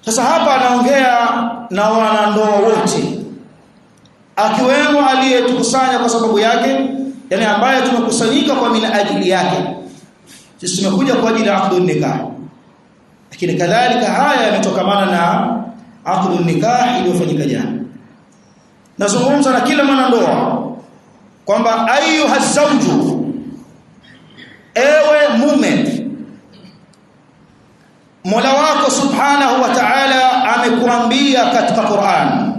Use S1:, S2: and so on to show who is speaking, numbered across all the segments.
S1: sasa hapa anaongea na wanandoa wote akiwemo aliyetukusanya kwa sababu yake yani ambaye tumekusanyika kwa mina ajili yake sisi tumekuja kwa ajili ya aqdun nikah lakini kadhalika haya yametokamana na aqdun nikah iliyofanyika jana nazungumza na kila mwanandoa kwamba ayuha zawju ewe mume Mola wako Subhanahu wa Ta'ala amekuambia katika Qur'an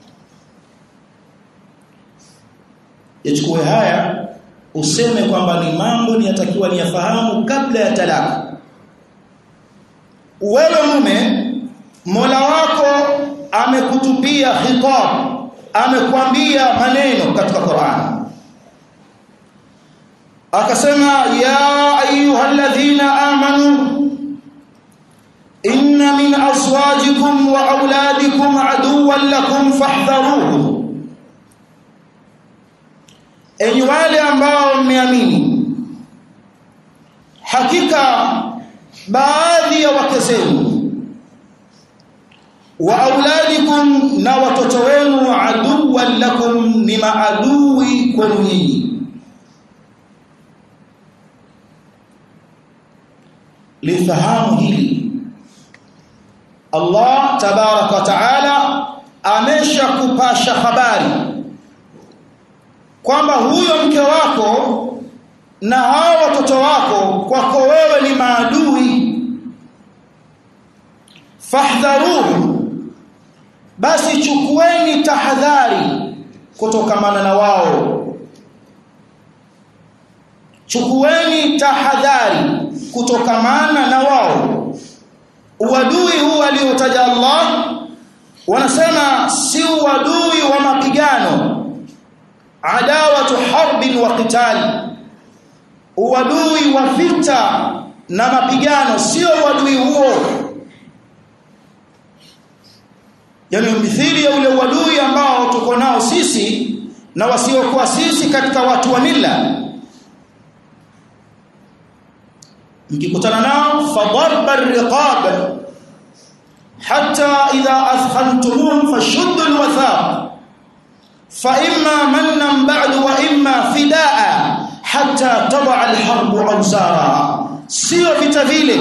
S1: yachukue haya useme kwamba ni mambo niyatakiwa niyafahamu kabla ya talaka wewe mume Mola wako amekutupia khitab amekwambia maneno katika Qur'an akasema ya ayyuhalladhina amanu inna min azwajikum wa auladikum aduwwan lakum fahdharuhum enyi wale ambao mmeamini hakika baadhi ya wake zenu wa auladikum na watoto wenu aduwwan lakum ni maadui kwenu nyinyi lifahamu hili Allah tabaraka wa taala ameshakupasha habari kwamba huyo mke wako na hao watoto wako kwako wewe ni maadui fahdharuhu basi chukueni tahadhari kutokamana na wao chukueni tahadhari kutokamana na wao uadui huu aliotaja Allah wanasema si uadui wa mapigano adawatu harbin wa qital uadui wa vita na mapigano sio uadui huo yani mithili ya ule uadui ambao tuko nao sisi na wasiokuwa sisi katika watu wa mila mkikutana nao fadarba riqab hatta idha athkhantumuhum fashuddu alwathaq fa imma mannan ba'du wa imma fidaa hatta tada alharbu awzara sio vita vile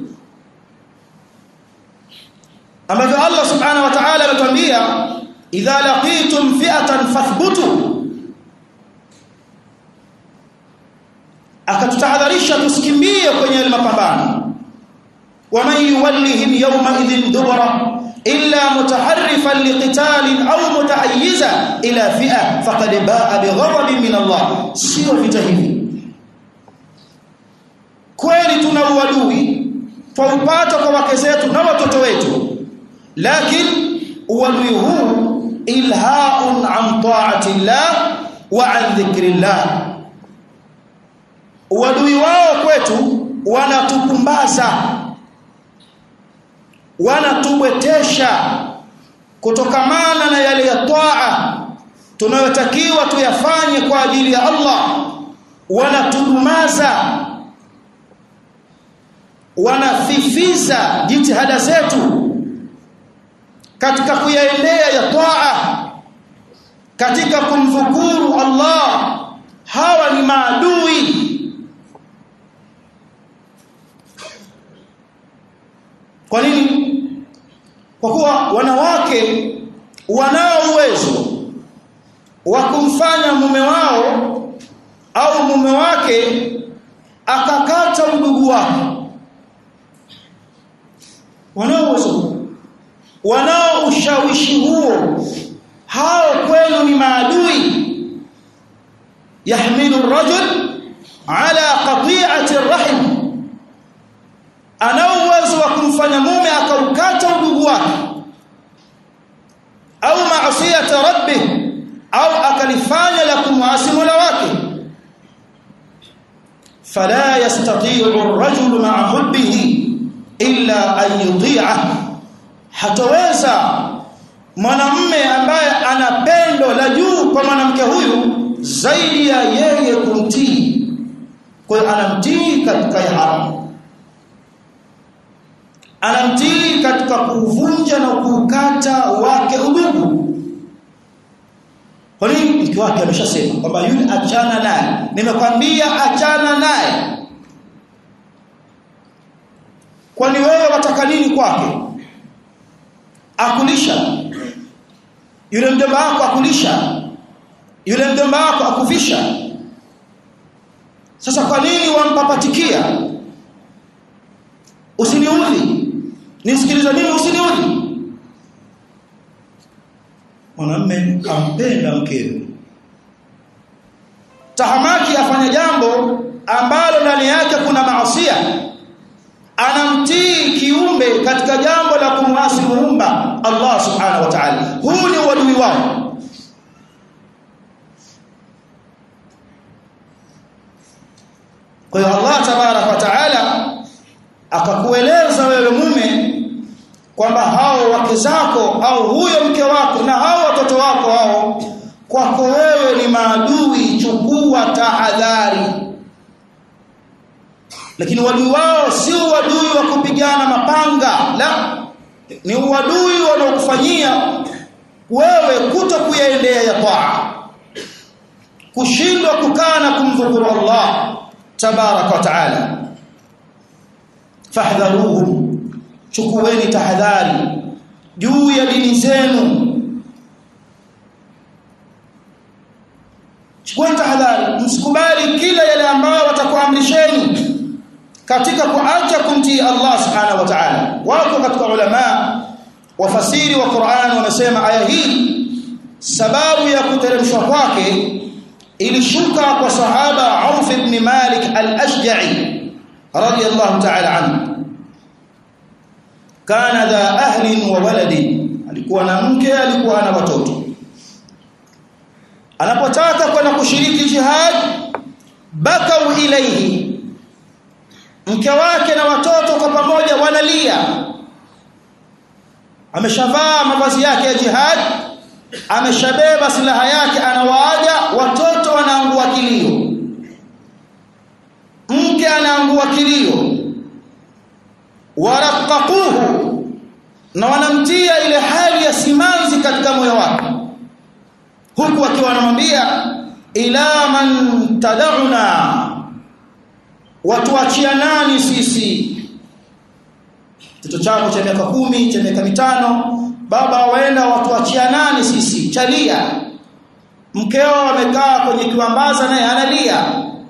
S1: ambavyo Allah subhanahu wa ta'ala ametuambia idha laqitum fi'atan fathbutu akatutahadharisha tusikimbie kwenye mapambano waman yuwallihim yawma idhin dubara illa mutaharrifan liqitalin au mutaayyiza ila fi'a faqad ba'a bighadabin min Allah sio vita hivi kweli tuna uadui twaupata kwa wake zetu na watoto wetu lakini uadui huu ilhaun an ta'ati Allah wa an dhikrillah uadui wao kwetu wanatupumbaza wanatubwetesha kutokamana na yale ya taa tunayotakiwa tuyafanye kwa ajili ya Allah wanatudumaza wanafifiza jitihada zetu katika kuyaendea ya taa katika kumdhukuru Allah hawa ni maadui Kwa nini? Kwa kuwa wanawake wanao uwezo wa kumfanya mume wao au mume wake akakata udugu wake. Wanao uwezo wanao ushawishi huo hao kwenu ni maadui yahmilu ar-rajul ala qati'ati ar-rahim ana uwezo wa kumfanya mume akaukata udugu wake au maasiyata rabbi au akalifanya la kumwasi mola wake fala yastati'u ar-rajulu ma'a hubbihi illa an yuti'a hataweza mwanamume ambaye ana pendo la juu kwa mwanamke huyu zaidi ya yeye kumtii kwa hiyo anamtii katika haramu anamtii katika kuvunja na kukata wake udugu kwa nini mke wake ameshasema kwamba yule achana naye nimekwambia achana naye kwani wewe wataka nini kwake akulisha yule mjomba wako akulisha yule mjomba wako akuvisha sasa kwa nini wampapatikia usiniudhi nisikilize nini usiniudhi mwanamume ampenda mkewe tahamaki afanya jambo ambalo ndani yake kuna maasia anamtii kiumbe katika jambo la kumwasi muumba Allah subhanahu wa ta'ala huu ni uadui wao kwa hiyo Allah tabarak wa taala akakueleza wewe mume kwamba hao wake zako au huyo mke wako na hao watoto wako hao kwako wewe ni maadui chukua tahadhari lakini uadui wao si uadui wa kupigana mapanga la ni uadui wanaokufanyia wewe kuto kuyaendea ya taa kushindwa kukaa na kumdhukuru Allah tabaraka wa taala fahdharuhum chukueni tahadhari juu ya dini zenu chukueni tahadhari msikubali kila yale ambayo watakuamrisheni katika kuacha kumtii Allah subhanahu wa ta'ala wako katika ulama wafasiri wa Qur'an wamesema aya hii sababu ya kuteremshwa kwake ilishuka kwa sahaba Auf ibn Malik al-Ashja'i radiyallahu ta'ala anhu kana dha ahlin wa waladin alikuwa na mke alikuwa na watoto anapotaka kwenda kushiriki jihad bakau ilaihi mke wake na watoto kwa pamoja wanalia ameshavaa mavazi yake ya jihad ameshabeba silaha yake anawaaga watoto wanaangua kilio mke anaangua kilio waraqaquhu na wanamtia ile hali ya simanzi katika moyo wake huku akiwa wanamwambia ila man tad'una watuachia nani sisi mtoto chako cha miaka kumi cha miaka mitano baba waenda watuachia nani sisi chalia mkeo amekaa kwenye kiwambaza naye analia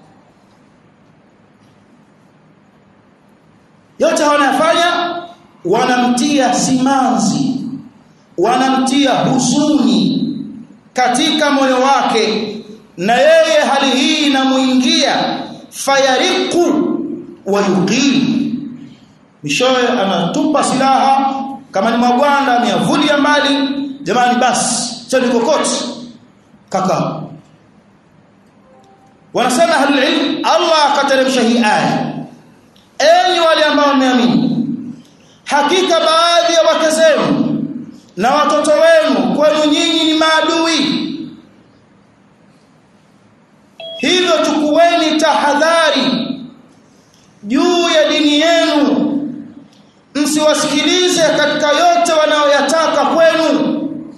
S1: yote wanayofanya wanamtia simanzi wanamtia huzuni katika moyo wake na yeye hali hii inamuingia fayariqu wa yuqim mishoe anatupa silaha kama ni magwanda ameyavulia mbali jamani basi chani kokoti kaka wanasema ahlul ilm Allah akateremsha hii aya enyi wale ambao wameamini hakika baadhi ya wake zenu na watoto wenu kwenu nyinyi ni maadui hivyo chukueni tahadhari juu ya dini yenu msiwasikilize katika yote wanayoyataka kwenu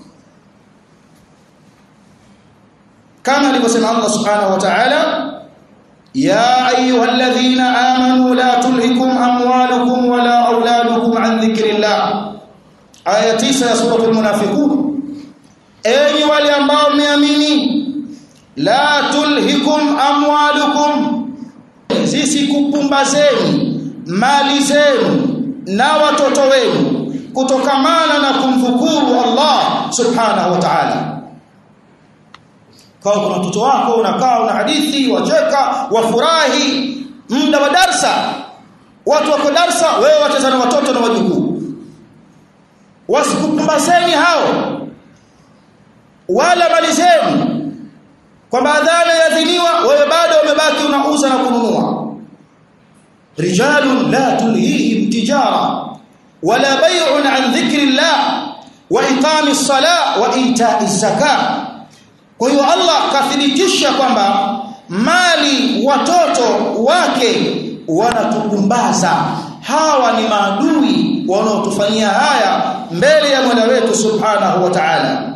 S1: kama alivyosema Allah subhanahu wa ta'ala يا أيها الذين آمنوا لا تلهكم أموالكم ولا أولادكم عن ذكر الله آية 9 سورة المنافقون أي wale ambao mmeamini la tulhikum amwalukum zisikupumbazeni mali zenu na watoto wenu kutokamana na kumdhukuru Allah subhanahu wa ta'ala kwa kuna mtoto wako unakaa una hadithi wacheka wafurahi muda wa darsa watu wako darsa wewe wacheza na watoto na wajukuu wasikupumbazeni hao wala mali zenu kwamba adhana yadhiniwa wewe bado umebaki unauza na kununua rijalun la tulhihim tijara wala bay'un an dhikri llah wa iqamis salah wa ita'iz zakah kwa hiyo Allah kathibitisha kwamba mali watoto wake wanatupumbaza hawa ni maadui wanaotufanyia haya mbele ya Mola wetu Subhanahu wa Ta'ala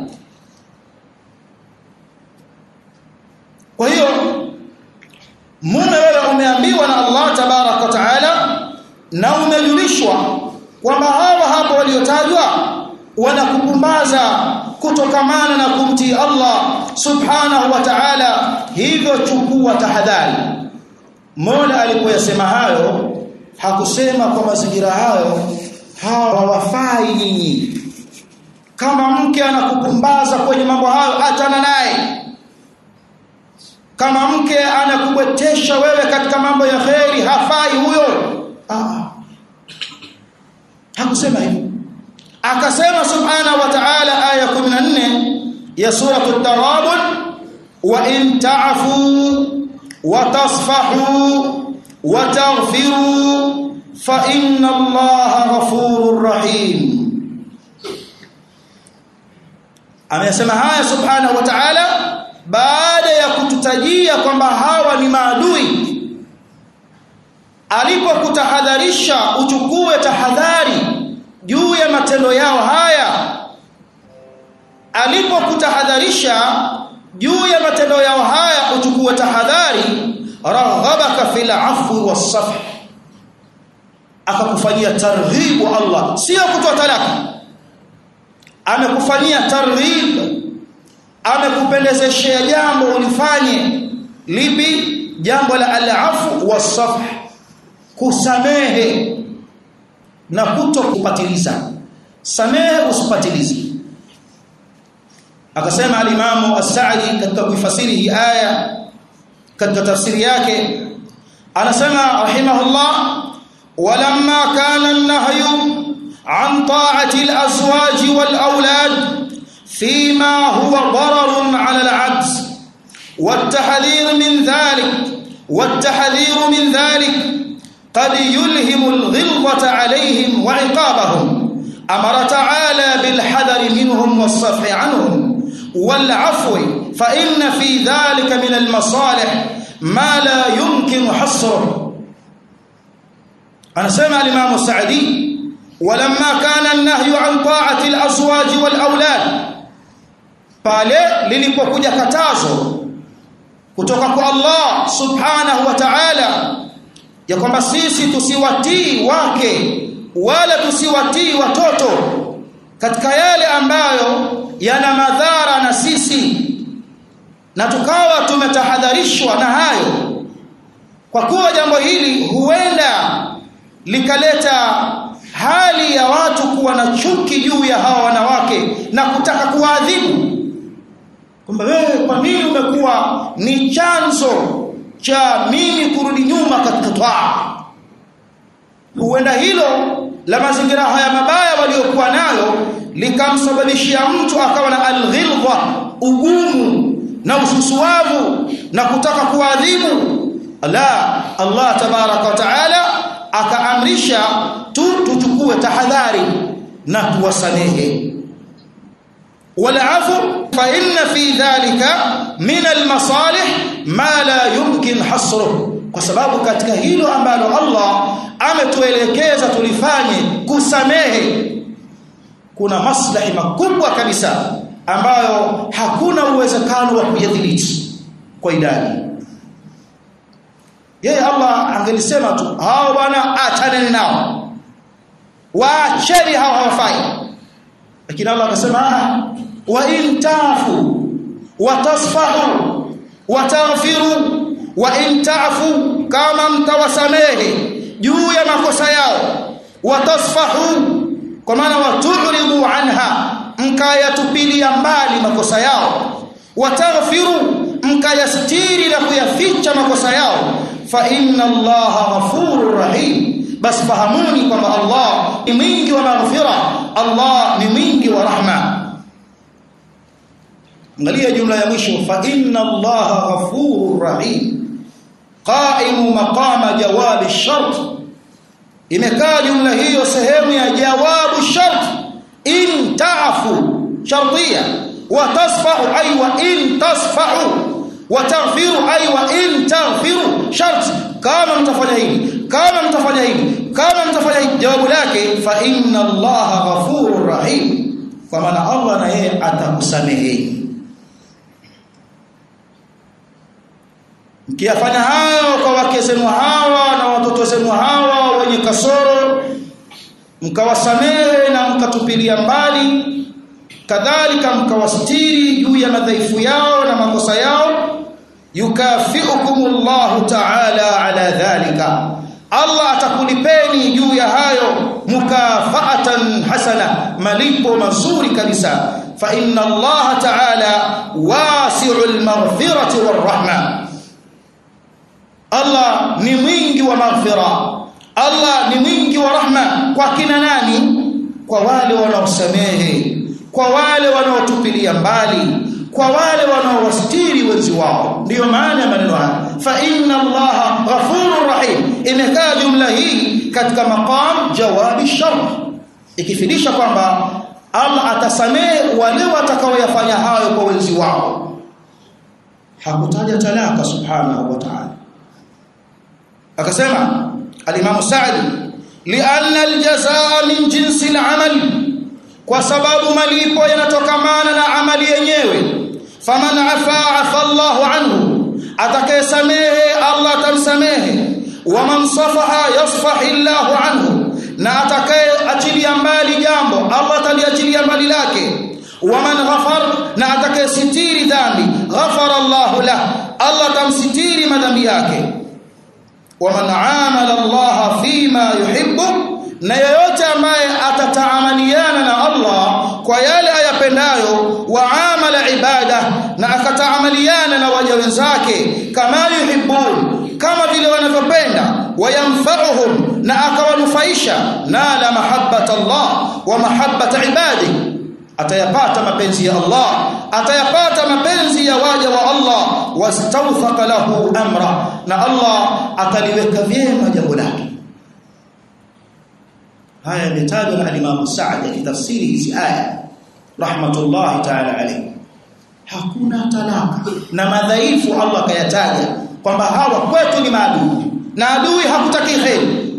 S1: kwa hiyo mume wewe umeambiwa na Allah tabarak wa Ta'ala na umejulishwa kwamba hawa hapo waliotajwa wanakupumbaza kutokamana na kumtii Allah subhanahu wa ta'ala hivyo chukua tahadhari Mola alipoyasema hayo hakusema kwa mazingira hayo hawafai nyinyi kama mke anakupumbaza kwenye mambo hayo achana naye kama mke anakubwetesha wewe katika mambo ya kheri hafai huyo ah hakusema hivyo akasema subhanahu wa ta'ala aya 14 ya sura at-taghabun wa in ta'fu wa tasfahu wa taghfiru fa inna allaha ghafurur rahim amesema haya subhanahu wa ta'ala baada ya kututajia kwamba hawa ni maadui alipokutahadharisha uchukue tahadhari juu ya matendo yao haya alipokutahadharisha juu ya matendo yao haya uchukue tahadhari raghabaka fil afwi was-safh akakufanyia targhibu Allah sio kutoa talaka amekufanyia targhib amekupendezeshea jambo ulifanye lipi jambo la al-afu was-safh kusamehe na kuto kupatiliza samehe usipatilize akasema alimamu as-Sa'di katika kuifasiri hii aya katika tafsiri yake anasema rahimahullah walamma kana an-nahyu an ta'ati al-azwaj wal-awlad fima huwa dararun 'ala al-'abd والتحذير من ذلك والتحذير من ذلك قد يلهم الغلظة عليهم وعقابهم أمر تعالى بالحذر منهم والصفح عنهم والعفو فإن في ذلك من المصالح ما لا يمكن حصره أنا سمع الإمام السعدي ولما كان النهي عن طاعة الأزواج والأولاد pale lilipokuja katazo kutoka kwa Allah subhanahu wa ta'ala ya kwamba sisi tusiwatii wake wala tusiwatii watoto katika yale ambayo yana madhara na sisi na tukawa tumetahadharishwa na hayo kwa kuwa jambo hili huenda likaleta hali ya watu kuwa na chuki juu ya hawa wanawake na kutaka kuwaadhibu kwamba wewe kwa nini umekuwa ni chanzo cha mimi kurudi nyuma katika twaa huenda hilo la mazingira haya mabaya waliokuwa nayo likamsababishia mtu akawa na alghilza ugumu na ususuavu na kutaka kuadhibu la Allah tabaraka wa taala akaamrisha tu tuchukue tahadhari na tuwasamehe والعفو فإن في ذلك من المصالح ما لا يمكن حصره kwa sababu katika hilo ambalo Allah ametuelekeza tulifanye kusamehe kuna maslahi makubwa kabisa ambayo hakuna uwezekano wa kuyadhibiti kwa idadi yeye Allah angelisema tu hao bwana achaneni nao waacheni hao hawafai lakini Allah akasema wa in tafu wa tasfahu wa taghfiru wa in tafu kama mtawasamehe juu ya makosa yao wa tasfahu kwa maana waturidu anha mkayatupilia mbali makosa yao wa taghfiru mkayastiri na kuyaficha makosa yao fa inna allaha ghafurur rahim basi fahamuni kwamba Allah ni mwingi wa maghfira Allah ni mwingi wa rahma angalia jumla ya mwisho fa inna allaha ghafurur rahim qaimu maqama jawab ash-shart imekaa jumla hiyo sehemu ya jawabu shart in ta'fu shartiya wa tasfahu ay wa in tasfahu wataghfiru ay wa in taghfiru shart kama mtafanya hili kama mtafanya hili kama mtafanya hili jawabu lake fa inna allaha ghafurur rahim kwa maana Allah na yeye atakusameheni mkiyafanya hayo kwa wake zenu hawa na watoto zenu hawa wenye kasoro mkawasamehe na mkatupilia mbali kadhalika mkawastiri juu ya madhaifu yao na makosa yao yukafiukumullahu ta'ala ala dhalika Allah atakulipeni juu ya hayo mukafaatan hasana malipo mazuri kabisa fa inna Allah ta'ala wasi'ul maghfirati warahma Allah ni mwingi wa maghfira Allah ni mwingi wa rahma kwa kina nani kwa wale wanaosamehe kwa wale wanaotupilia mbali kwa wale wanaowastiri wenzi wao ndiyo maana ya maneno haya fa inna allaha ghafurur rahim imekaa jumla hii katika maqam jawabi shart ikifidisha kwamba Allah atasamehe wale watakaoyafanya hayo kwa wenzi wao hakutaja talaka subhanahu wa ta'ala akasema al-Imam Sa'di li'anna al-jazaa min jinsi al-amal kwa sababu malipo yanatokamana na amali yenyewe faman afa afa Allahu anhu atakayesamehe Allah atamsamehe waman safaha yasfahi Allahu anhu na atakayeachilia mbali jambo Allah ataliachilia mbali lake waman ghafar na atakayesitiri dhambi ghafara Allahu lah Allah atamsitiri madhambi yake waman amala Allah fima yuhibbu na yeyote ambaye atataamaliana na Allah kwa yale ayapendayo wa amala ibada na akataamaliana na waja wenzake kama yuhibbun kama vile wanavyopenda wayamfa'uhum na akawanufaisha nala mahabbata Allah wa mahabbata ibadi atayapata mapenzi ya Allah atayapata mapenzi ya waja wa Allah wastawthaqa lahu amra na Allah ataliweka vyema jambo lake haya yametajwa na Imam Sa'd akitafsiri hizi aya rahmatullahi ta'ala alayhi hakuna talaka na madhaifu Allah kayataja kwamba hawa kwetu ni maadui na adui hakutaki kheri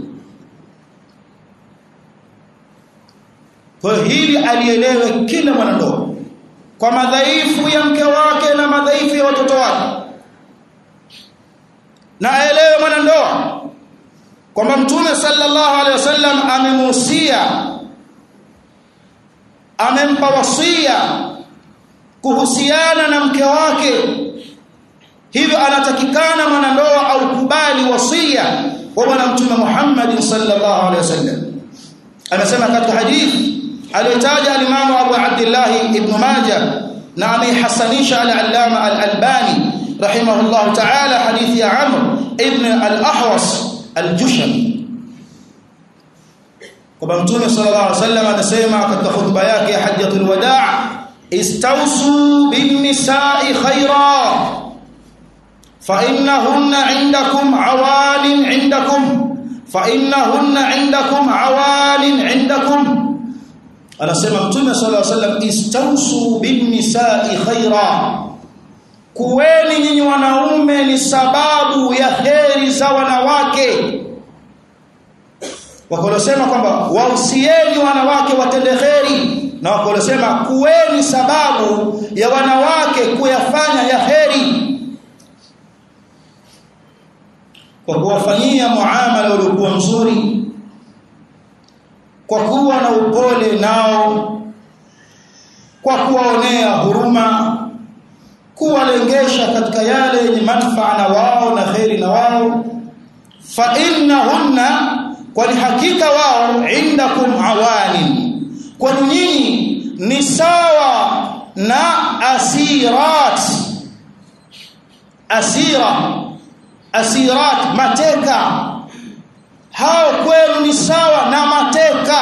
S1: kwa hili alielewe kila mwanandoa kwa madhaifu ya mke wake na madhaifu ya watoto wake na aelewe mwanandoa kwamba mtume sallallahu alaihi wasallam amemuhusia amempa wasia kuhusiana na mke wake hivyo anatakikana mwanandoa au kubali wasia wa bwana mtume Muhammad sallallahu alaihi wasallam anasema katika hadithi aliyotaja al-Imam Abu Abdullah ibn Majah na amehasanisha al-Allama al-Albani rahimahullah ta'ala hadithi ya Amr ibn al-Ahwas al-Jushani kwa mtume sallallahu alaihi wasallam anasema katika hotuba yake ya hajjatul wadaa istausu bin nisa'i khaira fa innahunna 'indakum 'awalin 'indakum fa innahunna 'indakum 'awalin 'indakum anasema mtume sallallahu alaihi wasallam istausu bin nisa'i khaira kuweni nyinyi wanaume ni sababu ya heri za wanawake wakolosema kwamba wausieni wanawake watende heri na wakolosema kuweni sababu ya wanawake kuyafanya ya heri kwa kuwafanyia muamala uliokuwa mzuri kwa kuwa na upole nao kwa kuwaonea huruma kuwalengesha katika yale yenye manufaa na wao na kheri na wao fa innahunna kwani hakika wao indakum awani kwani nyinyi ni sawa na asirat asira asirat mateka hao kwenu ni sawa na mateka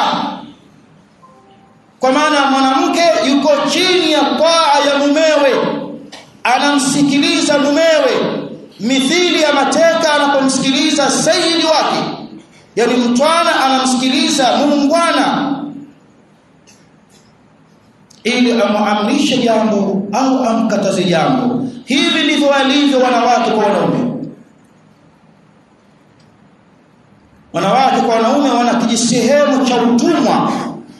S1: kwa maana mwanamke yuko chini ya taa ya mumewe anamsikiliza mumewe mithili ya mateka anapomsikiliza sayyidi wake yani mtwana anamsikiliza muungwana ili amuamrishe jambo au amkataze jambo hivi ndivyo walivyo wanawake kwa wanaume wanawake kwa wanaume wana kijisehemu cha utumwa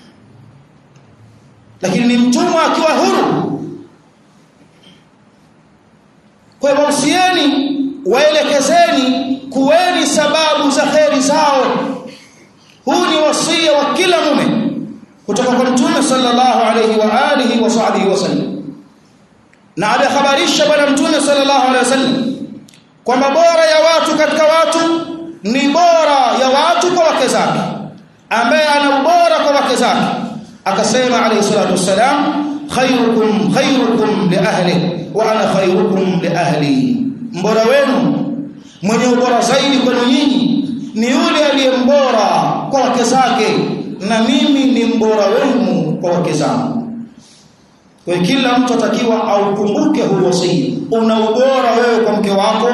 S1: lakini ni mtumwa akiwa huru kwa hivyo usieni waelekezeni kuweni sababu za kheri zao huu ni wasia wa kila mume kutoka kwa mtume sallallahu alayhi wa alihi wa sahbihi wasallam na amehabarisha bwana mtume sallallahu alayhi wasallam kwamba bora ya watu katika watu ni bora ya watu kwa wake zake ambaye ana ubora kwa wake zake akasema alayhi salatu wassalam khairukum khairukum li ahli wa ana khairukum li ahli mbora wenu mwenye ubora zaidi kwenu nyinyi ni yule aliye mbora kwa wake zake na mimi ni mbora wenu kwa wake zangu kwa kila mtu atakiwa aukumbuke huu wasia una ubora wewe kwa mke wako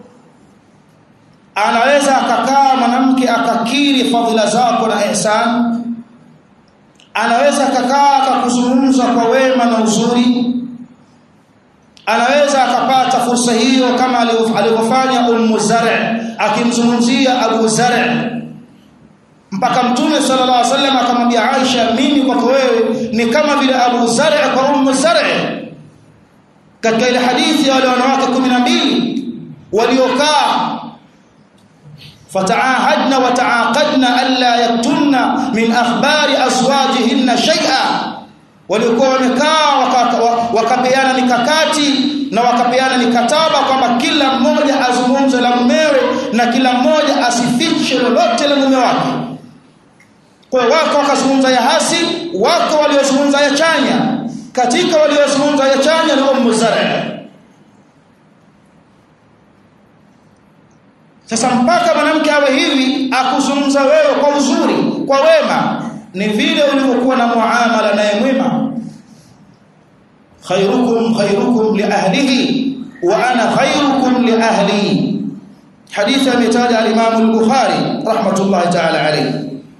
S1: anaweza akakaa mwanamke akakiri fadhila zako na ihsan anaweza akakaa akakuzungumza kwa wema na uzuri anaweza akapata fursa hiyo kama alivyofanya Ummu Zar' akimzungumzia Abu Zar' mpaka Mtume sallallahu alaihi wasallam akamwambia Aisha mimi kwako wewe ni kama vile Abu Zar' kwa Ummu Zar' katika ile hadithi ya wale wanawake 12 waliokaa فتعاهدنا وتعاقدنا الا يكتمن من اخبار ازواجهن شيئا walikuwa wamekaa wakapeana mikakati na wakapeana mikataba kwamba kila mmoja azungumze la mumewe na kila mmoja asifiche lolote la mume wake kwa wako wakazungumza ya hasi wako waliozungumza ya chanya katika waliozungumza ya chanya ni Ummu Zara Sasa mpaka mwanamke awe hivi akuzungumza wewe kwa uzuri, kwa wema, ni vile ulivyokuwa na muamala naye mwema. Khairukum khairukum li ahlihi wa ana khairukum li ahli. Hadithi ametaja al-Imam al-Bukhari rahmatullahi ta'ala alayhi.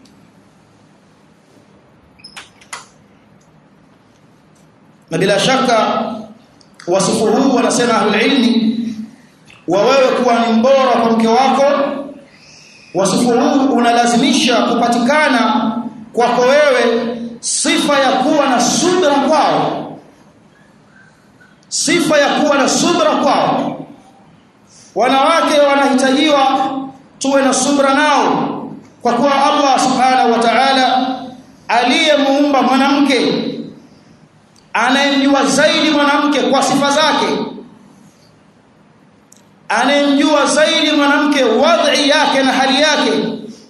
S1: Na bila shaka wasifu huu wanasema ahlul ilmi wa wewe kuwa ni mbora kwa mke wako wasifu huu unalazimisha kupatikana kwako wewe sifa ya kuwa na subra kwao sifa ya kuwa na subra kwao wanawake wanahitajiwa tuwe na subra nao kwa kuwa Allah subhanahu wa ta'ala aliyemuumba mwanamke anayemjua zaidi mwanamke kwa sifa zake anayemjua zaidi mwanamke wadhi yake na hali yake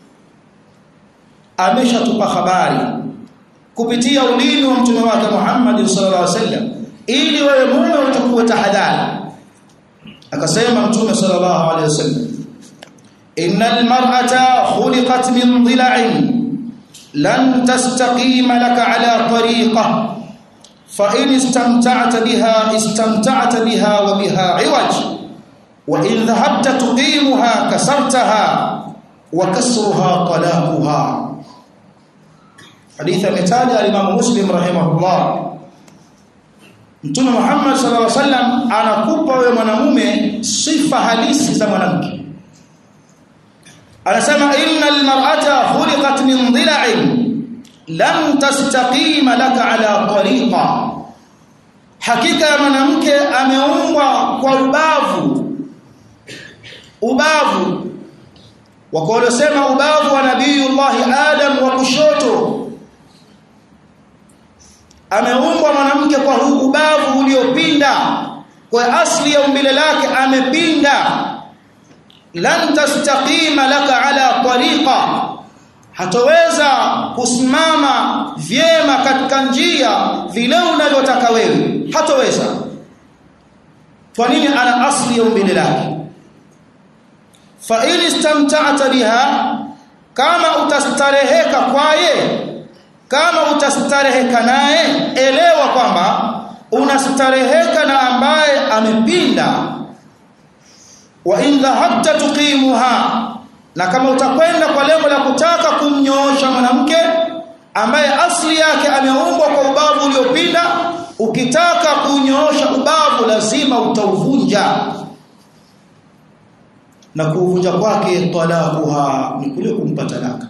S1: ameshatupa habari kupitia ulimi wa mtume wake Muhammad sallallahu alaihi wasallam ili wewe mume utakuwa tahadhari akasema mtume sallallahu alaihi wasallam innal mar'ata khuliqat min dhila'in lan tastaqima laka ala tariqa fa in istamta'ta biha istamta'ta biha wa biha 'iwaj وإن ذهبت تقيمها كسرتها وكسرها طلاقها حديث مثال الإمام مسلم رحمه الله Mtume Muhammad sallallahu alaihi wasallam anakupa wewe mwanamume sifa halisi za mwanamke. Anasema innal mar'ata khuliqat min dhila'in lam tastaqima laka ala tariqa. Hakika ya mwanamke ameumbwa kwa ubavu ubavu wako waliosema ubavu wa nabiyullah Adam wa kushoto ameumbwa mwanamke kwa huu ubavu uliopinda kwa asli ya umbile lake amepinda lan tastaqima laka ala tariqa hatoweza kusimama vyema katika njia vile unavyotaka wewe hatoweza kwa nini ana asli ya umbile lake fa in istamta'ta biha kama utastareheka kwaye kama utastareheka naye elewa kwamba unastareheka na ambaye amepinda wa in dhahabta tuqimuha na kama utakwenda kwa lengo la kutaka kumnyoosha mwanamke ambaye asli yake ameumbwa kwa ubavu uliopinda ukitaka kunyoosha ubavu lazima utauvunja na kuuvunja kwake talaquha ni kule kumpa talaka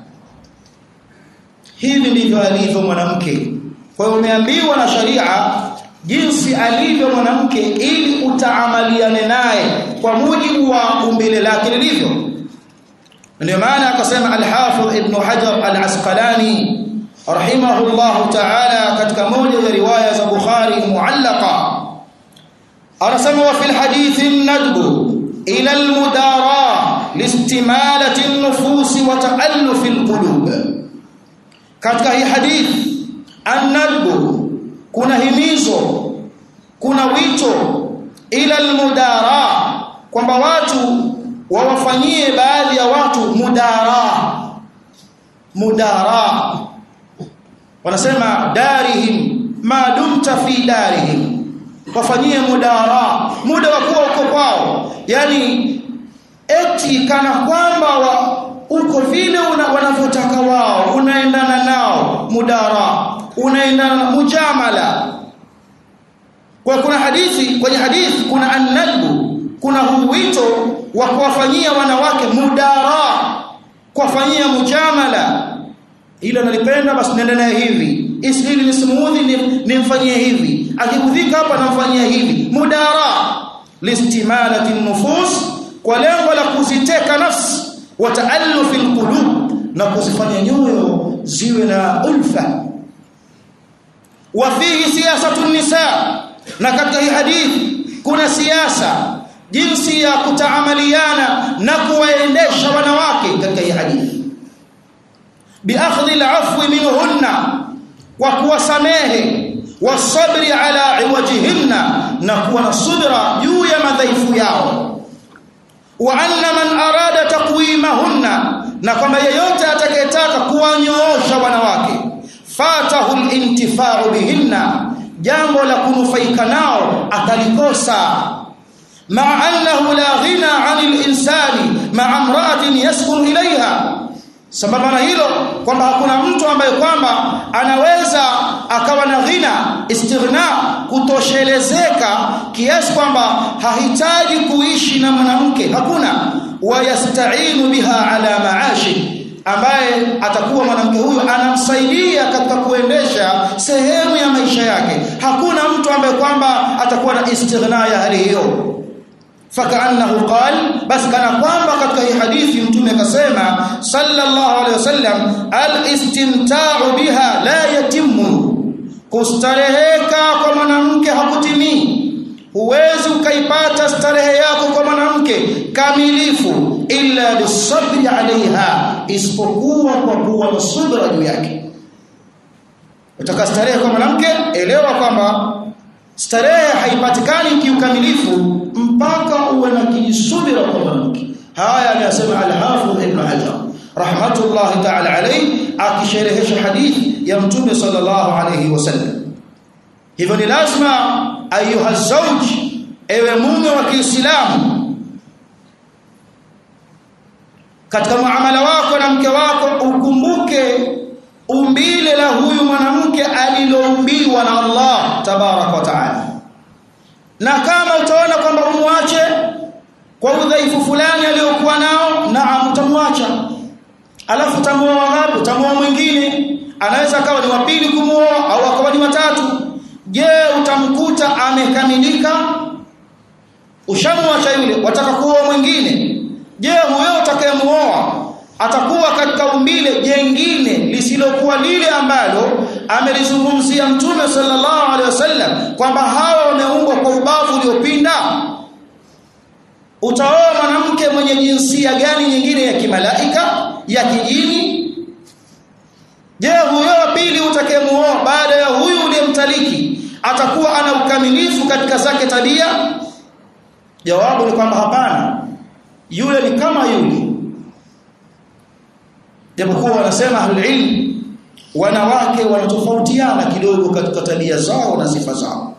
S1: hivi ndivyo alivyo mwanamke kwa hiyo umeambiwa na sharia jinsi alivyo mwanamke ili utaamaliane naye kwa mujibu wa umbile lake lilivyo ndio maana akasema al-Hafidh Ibn Hajar al-Asqalani rahimahullah ta'ala katika moja ya riwaya za Bukhari muallaqa anasema wa fil hadithi an-nadbu ila al-mudara liistimalati an-nufus wa ta'alluf al-qulub katika hii hadithi an-nadbu kuna himizo kuna wito ila al-mudara kwamba watu wawafanyie baadhi ya watu mudara mudara wanasema darihim ma dumta fi darihim wafanyie mudara muda wa kuwa uko kwao yani eti kana kwamba wa, uko vile wanavyotaka wao unaendana nao mudara unaendana na mujamala kwa kuna hadithi kwenye hadithi kuna annadbu kuna huu wito wa kuwafanyia wanawake mudara kuwafanyia mujamala ila nalipenda basi nenda naye hivi isili nisimuudhi nimfanyie hivi akikudhika hapa namfanyia hivi mudara listimalati nufus kwa lengo la kuziteka nafsi wa taallufi alqulub na kuzifanya nyoyo ziwe na ulfa wa fihi siyasatu nisa na katika hii hadithi kuna siasa jinsi ya kutaamaliana na kuwaendesha wanawake katika hii hadithi biakhdhi alafwi minhunna wa kuwasamehe wasabri ala iwajihinna na kuwa na subra juu ya madhaifu yao wa anna man arada taqwimahunna na kwamba yeyote atakayetaka kuwanyoosha wanawake fatahu alintifa'u bihinna jambo la kunufaika nao atalikosa مع أنه لا غنى عن الإنسان مع امرأة يسكن إليها sambamba na hilo kwamba hakuna mtu ambaye kwamba anaweza akawa na ghina istighna kutoshelezeka kiasi kwamba hahitaji kuishi na mwanamke hakuna wayastainu biha ala maashi ambaye atakuwa mwanamke huyo anamsaidia katika kuendesha sehemu ya maisha yake hakuna mtu ambaye kwamba atakuwa na istighna ya hali hiyo fakaannahu qal bas kana kwamba katika hii hadithi mtume akasema sallallahu alaihi wasallam alistimta'u biha la yatimmu kustareheka kwa mwanamke hakutimii huwezi ukaipata starehe yako kwa mwanamke kamilifu illa bisabri alaiha isipokuwa kwa kuwa na subra juu yake utaka starehe kwa mwanamke elewa kwamba starehe haipatikani kiukamilifu mpaka uwe na kijisubira kwa mwanamke haya ameyasema al-Hafidh Ibn Hajar rahmatullahi ta'ala alayhi akisherehesha hadithi ya mtume sallallahu alayhi wasallam hivyo ni lazima ayuha zawj ewe mume wa Kiislamu katika muamala wako na mke wako ukumbuke umbile la huyu mwanamke aliloumbiwa na Allah tabarak wa taala na kama utaona kwamba umwache kwa udhaifu fulani aliyokuwa nao naam utamwacha alafu utamuoa wangapi utamuoa mwingine anaweza akawa ni wa pili kumuoa au akawa ni watatu je utamkuta amekamilika ushamwacha yule wataka kuoa mwingine je huyo utakayemuoa atakuwa katika umbile jengine lisilokuwa lile ambalo amelizungumzia mtume sallallahu alaihi wasallam kwamba hawa wameumbwa kwa ubavu uliopinda utaoa mwanamke mwenye jinsia gani nyingine ya kimalaika ya kijini je huyo wa pili utakayemuoa baada ya huyu uliyemtaliki atakuwa ana ukamilifu katika zake tabia jawabu ni kwamba hapana yule ni kama yule japokuwa wanasema ahlulilm wanawake wanatofautiana kidogo katika tabia zao na sifa zao